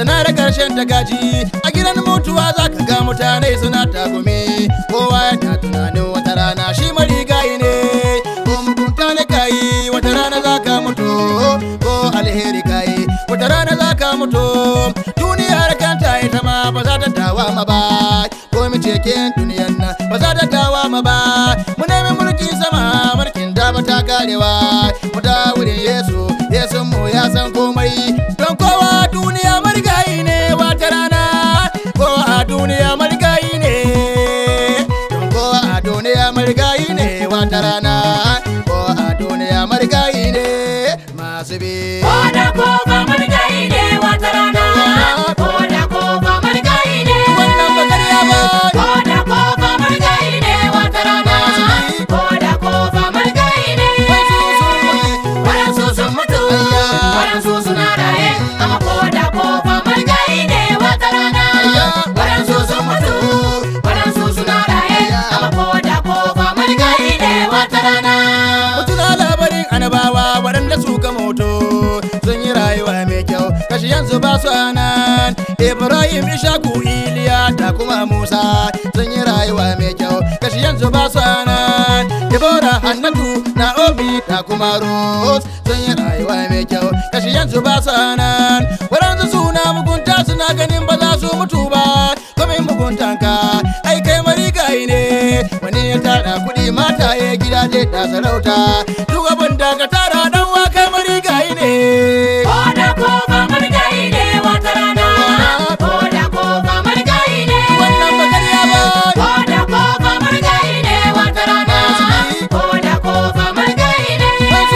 tana da karshen ta gaji a gidan mutuwa za ka ga mutane suna tagumi kowa yana tunanin wata rana shi marigayi ne ko mugunta ne kayi wata rana za ka mutu ko alheri kayi wata rana za ka mutu duniyar kanta ita ma ba za ta dawa ma ba ko mu ce ke duniyan nan ba za ta dawa ma ba mu nemi mulki sama mulkin da ba ta karewa mu da wurin yesu yesu mu ya san komai don kowa duniya marigayi ne wata rana ko a duniya marigayi ne don kowa a duniya marigayi ne wata rana ko a duniya marigayi ne masu bi Ko da kofa marigayi ne wata rana. Ko da kofa marigayi ne. wannan ba karya ba Ko da kofa marigayi ne wata rana. Ko da kofa marigayi ne. Waɗansu sun mutu, waɗansu suna raye. Amma ko da kofa marigayi ne wata rana. Waɗansu sun mutu, waɗansu suna raye. Amma ko da kofa marigayi ne wata rana. Mutuna labarin anabawa waɗanda suka moto sun yi rayuwa mai kyau kashi yanzu ba su nan Ibrahim Ishaku Iliya da kuma Musa sun yi rayuwa mai kyau kashi yanzu ba su nan Deborah Hannatu Naomi da kuma Ruth sun yi rayuwa mai kyau kashi yanzu ba su nan waɗansu suna mugunta suna ganin ba za su mutu ba kuma muguntanka ai kai marigayi ne wani ya tara kuɗi mata ya gidaje da sarauta duk abin da ka tara dan wa kai marigayi ne Ko da kofa marigayi ne wata rana. Ko da kofa marigayi ne. wannan ba karya ba Ko da kofa marigayi ne wata rana. Ko da kofa marigayi ne.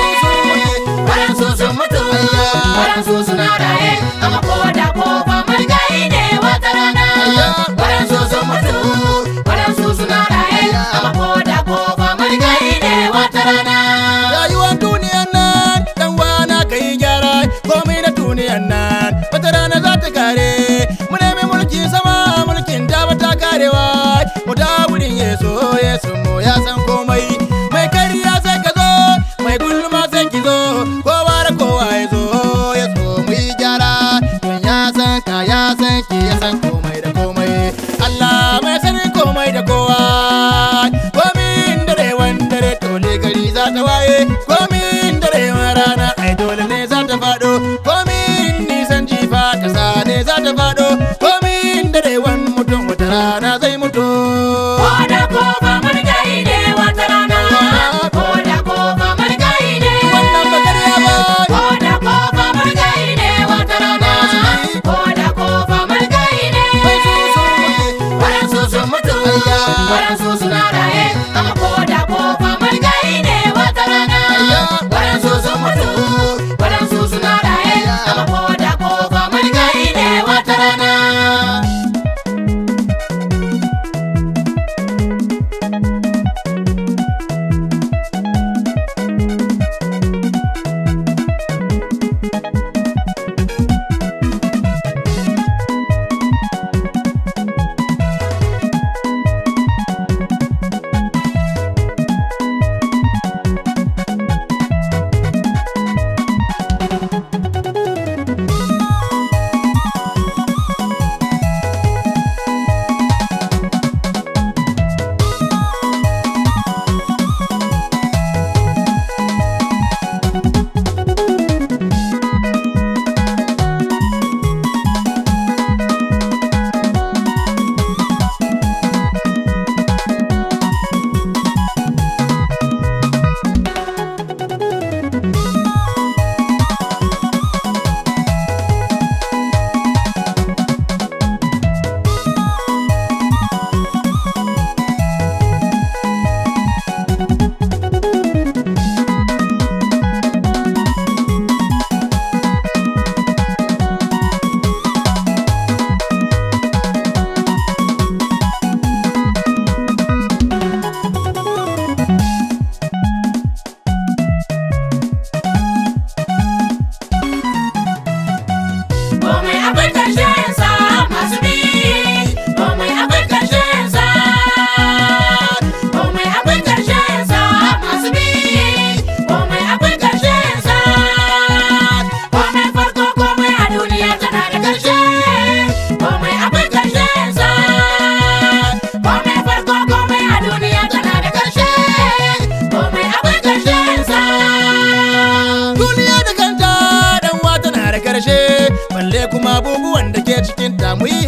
Waɗansu sun mutu, waɗansu suna raye. Amma ko da kofa marigayi ne wata rana. Waɗansu sun mutu, waɗansu suna raye. Amma ko da kofa marigayi ne wata rana. rayuwar duniyan nan dan wana kai gyara komai na duniyan nan wata rana za ta kare mu nemi mulki sama mulkin da ba ta karewa mu da wurin yeso yesu mu ya san komai mai kariya sai ka zo mai gulma sai ki zo kowa da kowa ya zo ya so mu yi gyara don ya san ka ya san ki ya san komai da komai Allah mai sani komai da kowa komin dare wan dare dole gari za ta waye komin dare wan rana ai dole ne za ta faɗo komin nisan jifa kasa ne za ta faɗo komin dare wan mutum wata rana zai mutu Ko da kofa marigayi ne wata rana. Ko da kofa marigayi ne. wannan ba karya ba Ko da kofa marigayi ne wata rana. Ko da kofa marigayi ne. Waɗansu sun mutu, waɗansu suna raye. Amma ko da kofa marigayi ne wata rana. Waɗansu sun mutu, waɗansu suna raye. Amma ko da kofa marigayi ne wata rana.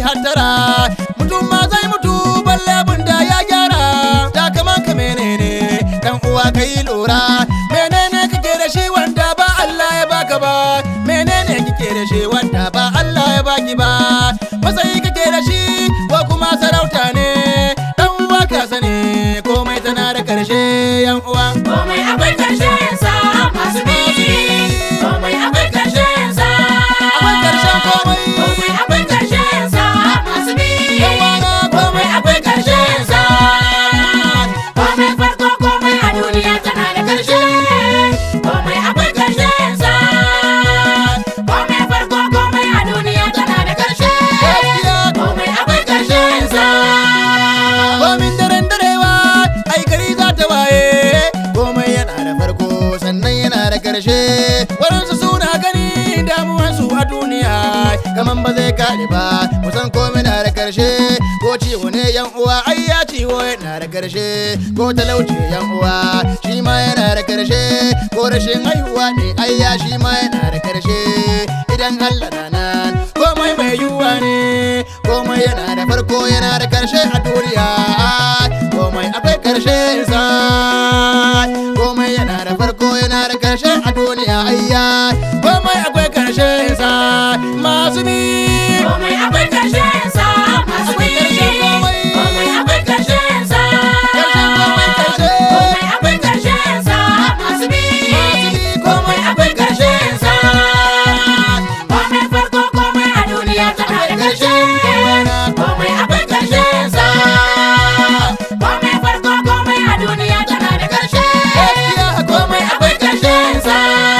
hattara mutum ma zai mutu balle abin da ya gyara da kaman ka menene dan uwa ka yi lura menene kake da shi wanda ba Allah ya baka ba menene kike da shi wanda ba Allah ya baki ba matsayi kake da shi ko kuma sarauta ne dan uwa ka sani komai tana da karshe yan uwa Komai akwai ƙarshen sa masu bi. Komai akwai ƙarshen sa. Akwai ƙarshen komai. Komai akwai ƙarshen sa masu bi. Yan wana komai akwai karshen sa Komai farko komai a duniya tana da ƙarshe. Komai akwai ƙarshen sa. Komai farko komai a duniya tana da ƙarshe. Gaskiya. Komai akwai ƙarshen sa. komin daren darewa ai gari za ta waye komai yana da farko sannan yana da karshe waɗansu suna gani damuwansu a duniya kaman ba zai kare ba kusan komai na da karshe ko ciwo ne yan uwa ai ya ciwo yana da karshe ko talauci yan uwa shi ma yana da karshe ko rashin haihuwa ne ai ya shi ma yana da karshe idan Allah na nan komai mai yiwuwa ne komai yana da farko yana da karshe a duniya komai akwai karshe sa komai yana da farko yana da karshe a duniya ayya komai akwai karshe sa masu bi Komai akwai ƙarshen sa masu bi. Akwai ƙarshen komai. Komai akwai ƙarshen sa. Ƙarshen komai ƙarshe. Komai akwai ƙarshen sa masu bi. Masu bi komai akwai karshen sa Komai farko komai a duniya tana da ƙarshe. Komai akwai ƙarshen sa. Komai farko komai a duniya tana da ƙarshe. Gaskiya komai akwai karshen sa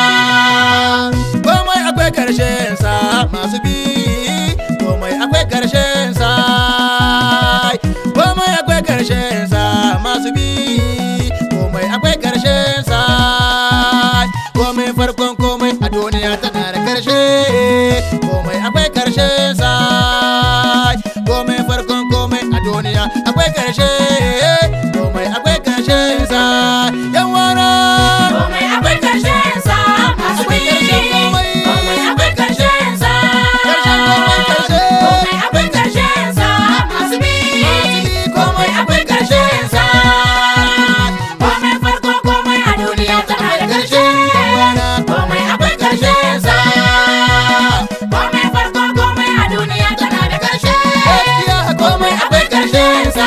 komai akwai karshen sa masu bi komai akwai karshen sa komai akwai karshen sa masu bi komai akwai karshen sa komai farkon komai a duniya tana da karshe komai akwai karshen sa komai farkon komai a duniya akwai karshe komai akwai karshen sa yan wana Komai akwai ƙarshen sa masu bi. Akwai ƙarshen komai. Komai akwai ƙarshen sa. Ƙarshen komai ƙarshe. Komai akwai ƙarshen sa masu bi. Komai akwai ƙarshen sa. Komai farko komai a duniya tana da ƙarshe. Komai akwai ƙarshen sa. Komai farko komai a duniya tana da ƙarshe. Komai akwai ƙarshen sa.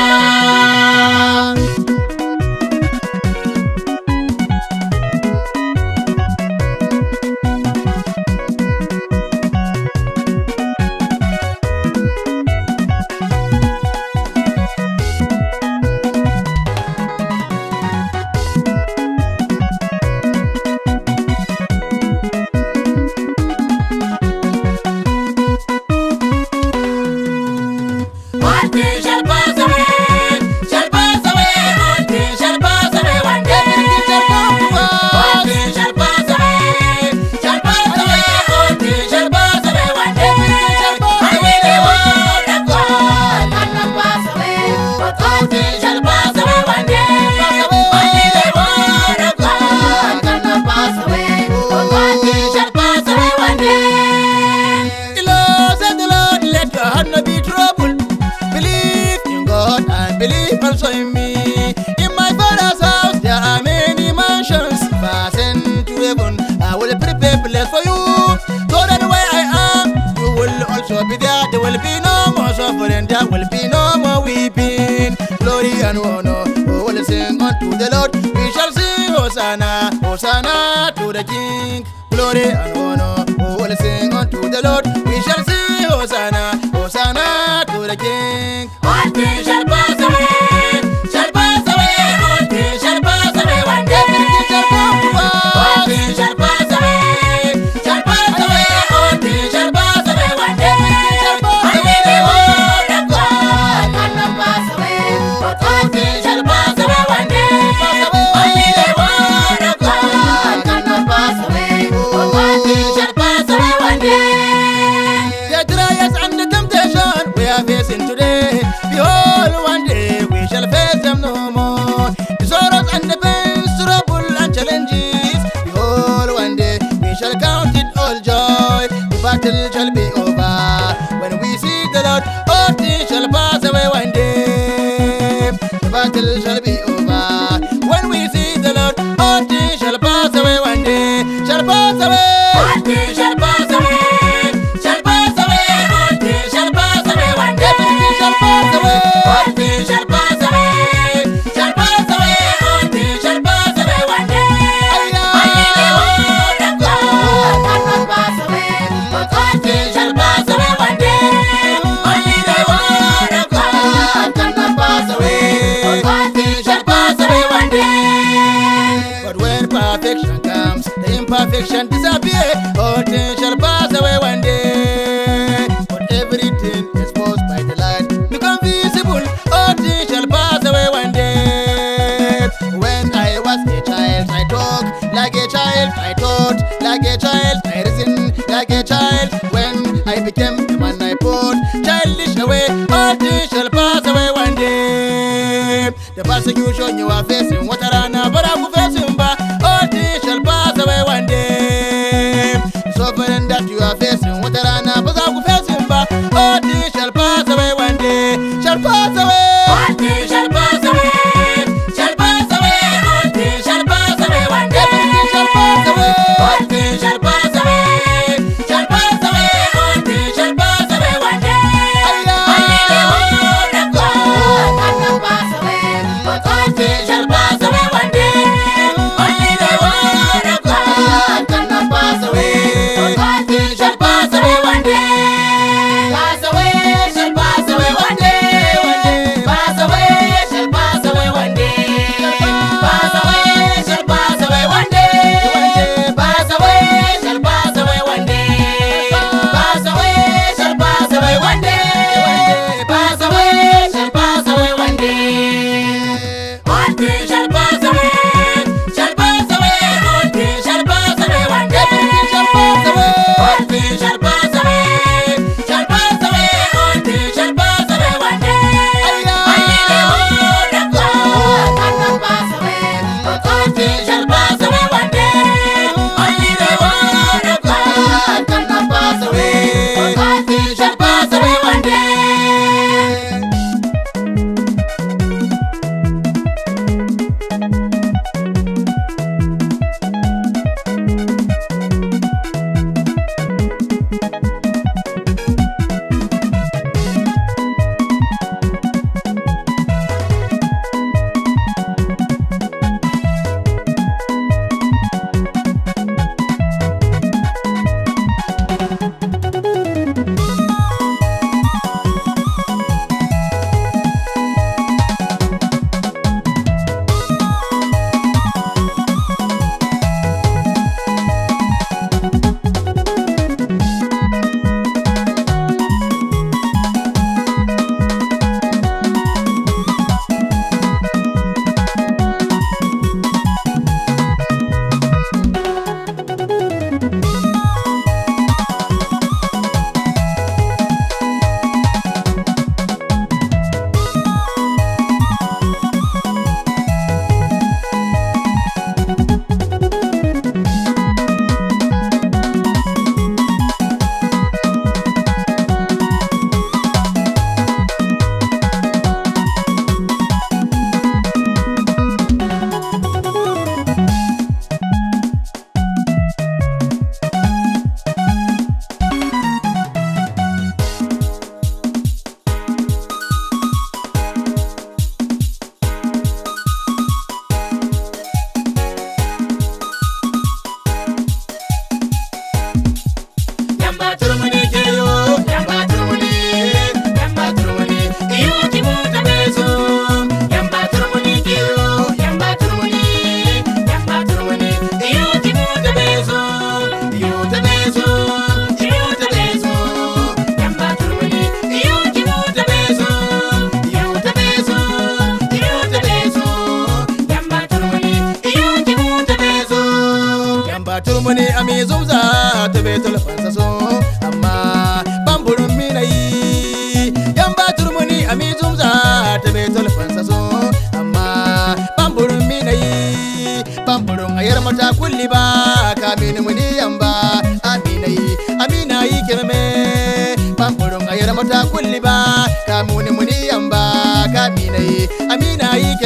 One thing shall pass away, shall pass away. All things shall pass away one day. All things shall pass away, shall pass away. All things shall pass away one day. Only the word of God cannot pass away, but all things shall pass away one day. Only the word of God cannot pass away, but all things shall pass away one day. The Lord said the Lord, let your heart not be troubled. Believe in God and believe also in me. In my father's house there are many mansions. Fasten to heaven, I will prepare place for you. So that where I am, you will also be there. There will be no more suffering, there will be no more weeping. Glory and honor, we will sing unto the Lord. We shall sing Hosanna, Hosanna to the King. Glory and honor, we will sing unto the Lord. We shall sing Hosanna, Hosanna to the King. All things shall pass away, shall pass away. All things shall pass away one day. Everything shall come to All pass. things shall pass away, shall pass away. All things shall pass away one day. Only the word of God cannot pass away, but all things shall pass away one day. Only the word of God cannot pass away, but all things shall pass away one day. The trials and the temptation we are facing today. Behold, one day we shall face them no more. The sorrows and the pains, trouble and challenges. Behold, one day we shall count it all joy. The battle shall be over when we see the Lord. battle shall be over. When we see the Lord, all things shall pass away one day. Shall pass away. All things shall pass away, shall pass away. All things shall pass away one day. Everything shall pass away. All things shall pass away, shall pass away. All things shall pass away one day. Only the word of God cannot pass away, but all things shall pass away one day. Only the word of God cannot pass away, but all things shall pass away one day. But when perfection comes, the imperfection disappear. All things shall pass away one day. But everything exposed by the light become visible. All things shall pass away one day. When I was a child, I talked like a child. I thought like a child. I reasoned like a child. When I became a man, I put childish away. All things shall pass away one day. The persecution you are facing, what are but I'm facing back. All things shall pass away one day. The suffering that you are facing, what are but I'm facing back. All things shall pass away one day. Shall pass away. All things shall pass away, shall pass away. All things shall pass away one day. Everything shall pass away. All things shall pass away, shall pass away. All things shall pass away one day. Only the word of God cannot pass away, but all things shall pass away one day. Only the word of God cannot pass away, but all things shall pass away one day. Pass away, shall pass away one day. Pass away, shall pass away one day. Pass away, shall pass away one day. Pass away, shall pass away one day. Pass away, shall pass away one day. Pass away, shall pass away one day. All things shall pass away, shall pass away. All things shall pass away one day. Everything shall pass away. All things shall pass away, shall pass away. All things shall pass away one day. Only the word of God cannot pass away, but all things shall pass away one day. Only the word of God cannot pass away, but all things shall pass away one day. Yamba turmuni keyo, yamba turmuni, yamba turmuni, iyo kimuta bezo. Yamba turmuni keyo, yamba turmuni, yamba turmuni, iyo kimuta bezo. Iyo ta bezo, iyo ta bezo. Yamba turmuni, iyo kimuta bezo. Iyo ta bezo, iyo ta bezo. Yamba turmuni, iyo kimuta bezo. Yamba turmuni a mai zumza ta betul fansa so amma bamburin minayi Yamba turmuni a mai zumza ta betul fansa so amma bamburin minayi bamburin ayar mata kulli ba ka mini muni yamba aminayi aminayi kirme bamburin ayar mata kulli ba ka muni muni yamba ka minayi aminayi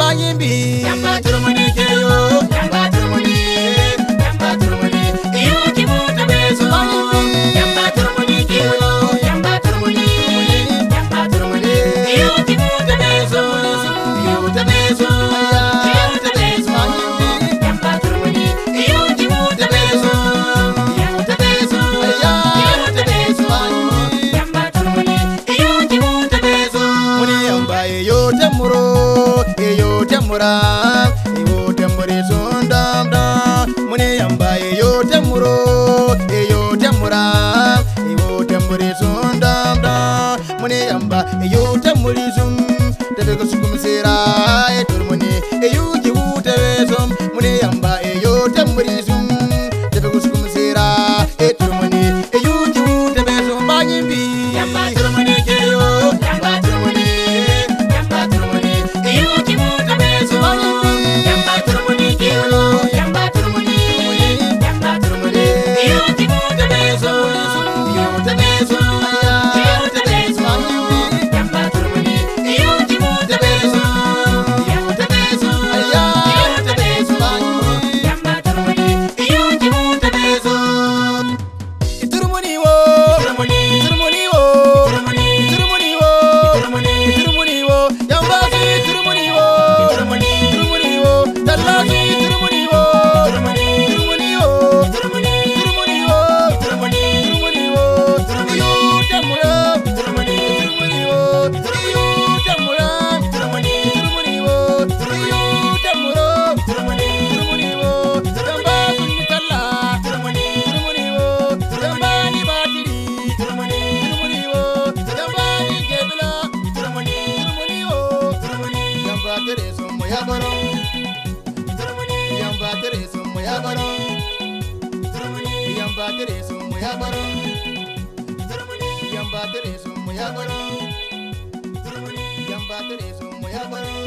bayin bi Yamba turmuni keyo, yamba turmuni, yamba turmuni, iyo kibuta bezo. Yamba turmuni keyo, yamba turmuni, yamba turmuni, iyo kibuta bezo. Iyo ta bezo, iyo ta bezo. Yamba turmuni, iyo kibuta bezo. Iyo ta bezo, iyo ta bezo. Yamba turmuni, iyo kibuta bezo. muni yamba eyo temuro eyo temura eyo temuri sundamda muni yamba eyo temuro eyo temura eyo temuri sundamda muni yamba eyo temuri sum tebe ko sukum sira e turmuni eyo jiwu tebe sum muni yamba eyo temuri sum tebe ko sukum sira e turmuni eyo jiwu tebe sum banyimbi Yamba turmuni keyo, yamba turmuni, yamba turmuni, iyo kibuta bezo. Yamba turmuni keyo, yamba turmuni, yamba turmuni, iyo kibuta bezo. Iyo ta bezo, iyo ta bezo. Yamba turmuni, iyo kibuta bezo. Iyo ta bezo, iyo ta bezo. Yamba turmuni, iyo kibuta bezo. Turmuni wo, Turmuni, turmuni wo, turmuni, turmuni wo, turmuni. turmuni wo, yambasi turmuni wo, Turmuni, turmuni wo, tallasi turmuni wo, turmuni, turmuni wo, turmuni, turmuni wo, turmuni, turmuni wo, iyo tamura, turmuni, turmuni wo, iyo tamura, turmuni, turmuni wo, iyo tamura, turmuni, turmuni wo, yamba kunni talla, turmuni, turmuni wo, yamba ni batiri, turmuni, turmuni wo, yamba ni kebila, turmuni, turmuni wo, turmuni, yamba tere sumu ya baro, turmuni, yamba tere sumu ya baro, turmuni, yamba tere sumu ya baro, turmuni, yamba tere sumu ya baro, turmuni. yamba tere sumu ya baro.